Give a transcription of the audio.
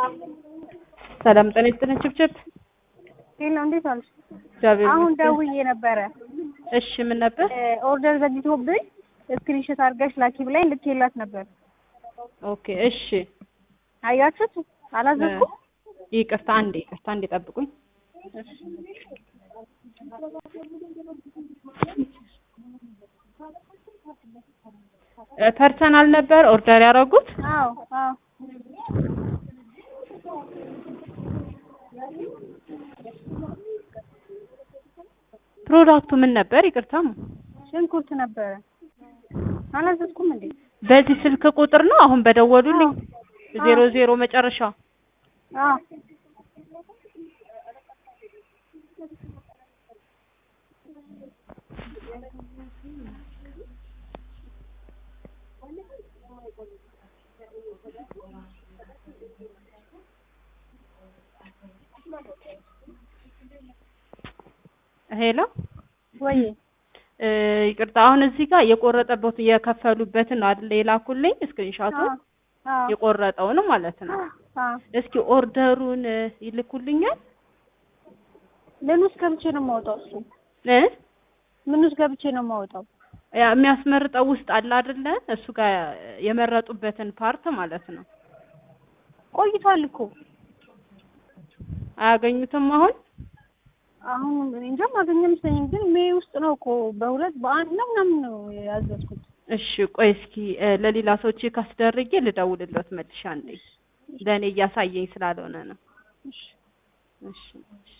ሰላም ጤና ይስጥልኝ ችብችብ። ሄሎ እንዴት አለሽ? እግዚአብሔር አሁን ይመስገን። ደውዬ ነበረ እሺ ምን ነበር? ኦርደር ዘግይቶብኝ ስክሪንሾት አድርገሽ ላኪ ብላኝ ልኬላት ነበር። ኦኬ እሺ። አያችሁት? አላዘዝኩም። ይቅርታ አንዴ ይቅርታ አንዴ ጠብቁኝ። እ ፐርሰናል ነበር ኦርደር ያደረጉት? አዎ አዎ ፕሮዳክቱ ምን ነበር? ይቅርታ ሽንኩርት ነበረ። አላዘዝኩም እንዴ? በዚህ ስልክ ቁጥር ነው አሁን በደወሉልኝ አዎ። ዜሮ ዜሮ መጨረሻ አዎ ሄሎ ወይ እ ይቅርታ አሁን እዚህ ጋር የቆረጠበት የከፈሉበትን ነው አይደል የላኩልኝ ስክሪንሻቱን አዎ የቆረጠውን ማለት ነው። አዎ እስኪ ኦርደሩን እ ይልኩልኛል ምን ውስጥ ገብቼ ነው የማወጣው? እሱ እ ምን ውስጥ ገብቼ ነው የማወጣው? ያ የሚያስመርጠው ውስጥ አለ አይደለ እሱ ጋር የመረጡበትን ፓርት ማለት ነው። ቆይቷል እኮ አያገኙትም አሁን አሁን እኔ እንጃ ማገኘ መስለኝም፣ ግን ሜይ ውስጥ ነው እኮ በሁለት በአንድ ነው ምናምን ነው ያዘዝኩት። እሺ ቆይ እስኪ እ ለሌላ ሰው ቼክ አስደርጌ ልደውልልዎት መልሼ አንዴ ለእኔ እያሳየኝ ስላልሆነ ነው። እሺ እሺ